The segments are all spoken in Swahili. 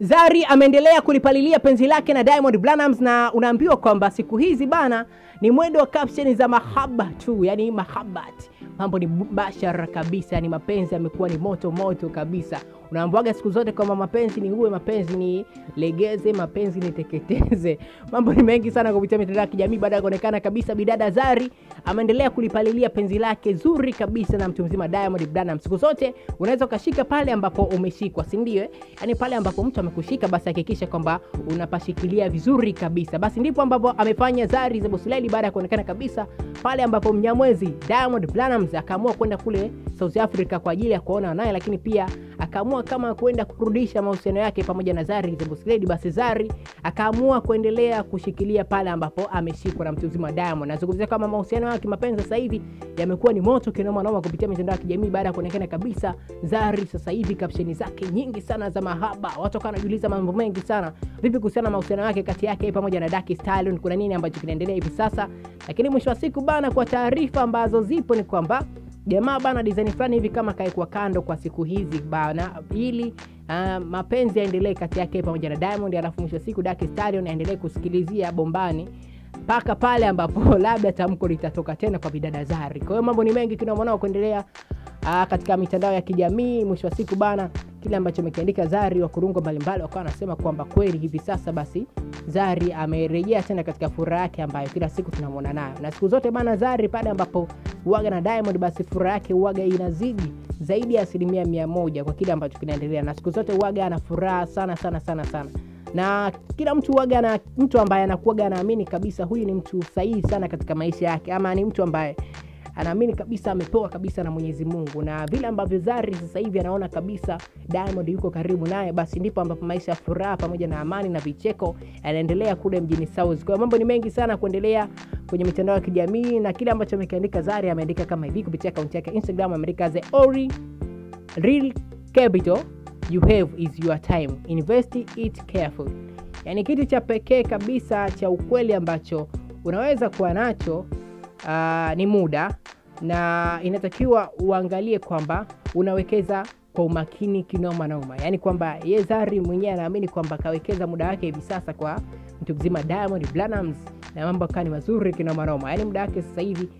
Zari ameendelea kulipalilia penzi lake na Diamond Platnumz na unaambiwa kwamba siku hizi bana ni mwendo wa caption za mahaba tu, yani mahabat. Mambo ni bashara kabisa, yani mapenzi yamekuwa ni moto moto kabisa. Unaambiwaga siku zote kwamba mapenzi ni uwe, mapenzi ni legeze, mapenzi ni teketeze. Mambo ni mengi sana kupitia mitandao ya kijamii baada ya kuonekana kabisa bidada Zari ameendelea kulipalilia penzi lake zuri kabisa na mtu mzima Diamond Platnumz. Siku zote unaweza ukashika pale ambapo umeshikwa, si ndio? eh? Yani pale ambapo mtu amekushika, basi hakikisha kwamba unapashikilia vizuri kabisa. Basi ndipo ambapo amefanya Zari the Boss Lady baada ya kuonekana kabisa pale ambapo Mnyamwezi Diamond Platnumz akaamua kwenda kule South Africa kwa ajili ya kuona naye, lakini pia akaamua kama kwenda kurudisha mahusiano yake pamoja na Zari the Boss Lady. Basi Zari akaamua kuendelea kushikilia pale ambapo ameshikwa na mtu mzima wa Diamond. Nazungumzia kama mahusiano yao ya kimapenzi sasa hivi yamekuwa ni moto kinoma noma kupitia mitandao ya kijamii baada ya kuonekana kabisa Zari sasa hivi kapsheni zake nyingi sana za mahaba, watu wakawa wanajiuliza mambo mengi sana, vipi kuhusiana na mahusiano yake kati yake pamoja na Daki Stallion, kuna nini ambacho kinaendelea hivi sasa? Lakini mwisho wa siku bana, kwa taarifa ambazo zipo ni kwamba jamaa bana design fulani hivi kama kaekwa kando kwa siku hizi bana, ili uh, mapenzi yaendelee kati yake pamoja na Diamond, alafu mwisho wa siku Daki Stallion aendelee kusikilizia bombani mpaka pale ambapo labda tamko litatoka tena kwa bidada Zari. Kwa hiyo mambo ni mengi tunaona kuendelea uh, katika mitandao ya kijamii. Mwisho wa siku bana, kile ambacho amekiandika Zari, wakurungo mbalimbali wakawa wanasema kwamba kweli hivi sasa basi Zari amerejea tena katika furaha yake ambayo kila siku tunamwona nayo, na siku zote bana, Zari pale ambapo uwaga na Diamond, basi furaha yake uwaga inazidi zaidi ya asilimia mia moja kwa kile ambacho kinaendelea, na siku zote uwaga ana furaha sana sana sana sana na kila mtu waga na mtu ambaye anakuwaga anaamini kabisa huyu ni mtu sahihi sana katika maisha yake, ama ni mtu ambaye anaamini kabisa amepewa kabisa na Mwenyezi Mungu, na vile ambavyo Zari sasa hivi anaona kabisa Diamond yuko karibu naye, basi ndipo ambapo maisha ya furaha pamoja na amani na vicheko yanaendelea kule mjini South. Kwa hiyo mambo ni mengi sana kuendelea kwenye mitandao ya kijamii, na kile ambacho amekiandika Zari ameandika kama hivi kupitia akaunti yake Instagram, ameandika the only real capital you have is your time, invest it carefully. Yani kitu cha pekee kabisa cha ukweli ambacho unaweza kuwa nacho uh, ni muda na inatakiwa uangalie kwamba unawekeza kwa umakini kinoma noma, yaani kwamba ye Zari mwenyewe anaamini kwamba kawekeza muda wake hivi sasa kwa mtu mzima Diamond Platnumz na mambo akawa ni mazuri kinoma noma, yaani muda wake sasa hivi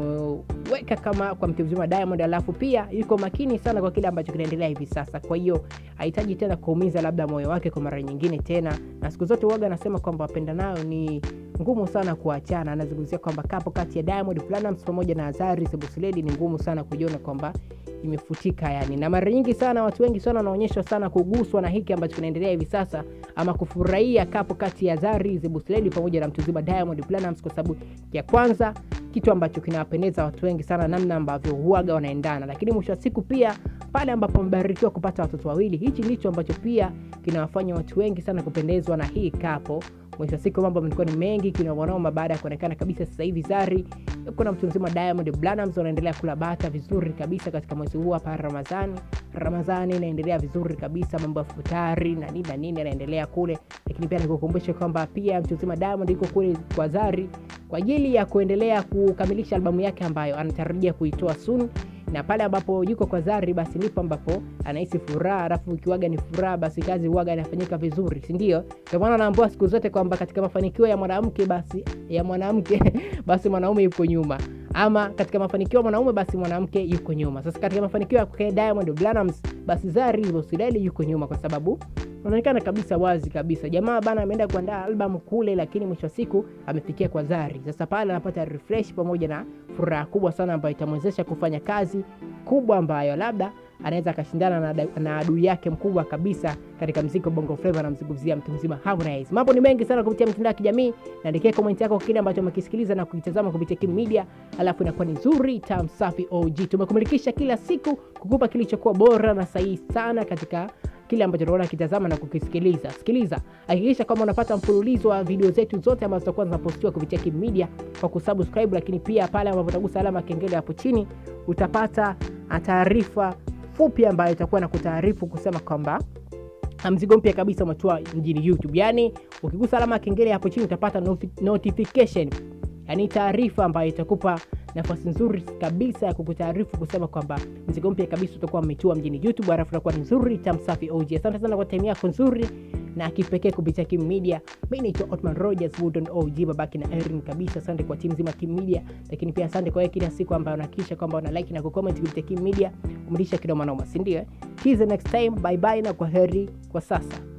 ameweka kama kwa mtu mzima Diamond, alafu pia yuko makini sana kwa kile ambacho kinaendelea hivi sasa. Kwa hiyo hahitaji tena kuumiza labda moyo wake kwa mara nyingine tena, na siku zote uwaga anasema kwamba wapenda nayo ni ngumu sana kuachana. Anazungumzia kwamba kapo kati ya Diamond Platnumz pamoja na Zari the Boss Lady ni ngumu sana kujiona kwamba imefutika yani, na mara nyingi sana watu wengi sana wanaonyeshwa sana kuguswa na hiki ambacho kinaendelea hivi sasa, ama kufurahia kapo kati ya Zari the Boss Lady pamoja na mtu mzima Diamond Platnumz, kwa sababu ya kwanza kitu ambacho kinawapendeza watu wengi sana, namna ambavyo huaga wanaendana, lakini mwisho wa siku pia pale ambapo wamebarikiwa kupata watoto wawili, hichi ndicho ambacho pia kinawafanya watu wengi sana kupendezwa na hii kapo. Mwisho wa siku mambo yamekuwa ni mengi kinaonoma baada ya kuonekana kabisa sasa hivi Zari kuna mtu mzima Diamond Platnumz wanaendelea kula bata vizuri kabisa katika mwezi huu hapa Ramadhani. Ramadhani inaendelea vizuri kabisa, mambo ya futari na nini na nini yanaendelea kule, lakini pia nikukumbusha kwamba pia mtu mzima Diamond yuko kule kwa Zari kwa ajili ya kuendelea kukamilisha albamu yake ambayo anatarajia kuitoa soon na pale ambapo yuko kwa Zari basi ndipo ambapo anahisi furaha, alafu ukiwaga ni furaha, basi kazi huwaga inafanyika vizuri, si ndio? Ndio maana naambiwa siku zote kwamba katika mafanikio ya mwanamke basi ya mwanamke basi mwanaume yuko nyuma, ama katika mafanikio ya mwanaume basi mwanamke yuko nyuma. Sasa katika mafanikio ya kwa Diamond Platnumz basi Zari Boss Lady yuko nyuma, kwa sababu unaonekana kabisa wazi kabisa jamaa bana ameenda kuandaa albamu kule, lakini mwisho wa siku amefikia kwa Zari. Sasa pale anapata refresh pamoja na furaha kubwa sana ambayo itamwezesha kufanya kazi kubwa ambayo labda anaweza akashindana na, na adui yake mkubwa kabisa katika mziki wa Bongo Flava, namzungumzia mtu mzima Harmonize. Mambo ni mengi sana kupitia mitandao ya kijamii, naandikia comment yako kile ambacho umekisikiliza na kukitazama kupitia Kim Media, alafu inakuwa ni nzuri tam safi OG. Tumekumilikisha kila siku kukupa kilichokuwa bora na sahihi sana katika kile ambacho tunaona kitazama na kukisikiliza. Sikiliza, hakikisha kwamba unapata mfululizo wa video zetu zote ambazo zitakuwa zinapostiwa kupitia Kim Media kwa kusubscribe, lakini pia pale ambapo utagusa alama ya kengele hapo chini utapata taarifa fupi ambayo itakuwa na kutaarifu kusema kwamba mzigo mpya kabisa umetua mjini YouTube. Yani ukigusa alama ya kengele hapo chini utapata notification, yani taarifa ambayo itakupa nafasi nzuri kabisa ya kukutaarifu kusema kwamba mzigo mpya kabisa utakuwa umetua mjini YouTube, alafu utakuwa ni nzuri tamsafi OG. Asante sana kwa time yako nzuri na kipekee kupitia Kim Media. Mimi naitwa Otman Rogers Woodon OG, babaki na Erin kabisa. Asante kwa timu nzima Kim Media, lakini pia asante kwa wewe kila siku ambayo unahakikisha kwamba una like na kucomment kupitia Kim Media, umlisha kinoma noma, si ndio? eh? See you next time, bye bye na kwa heri kwa sasa.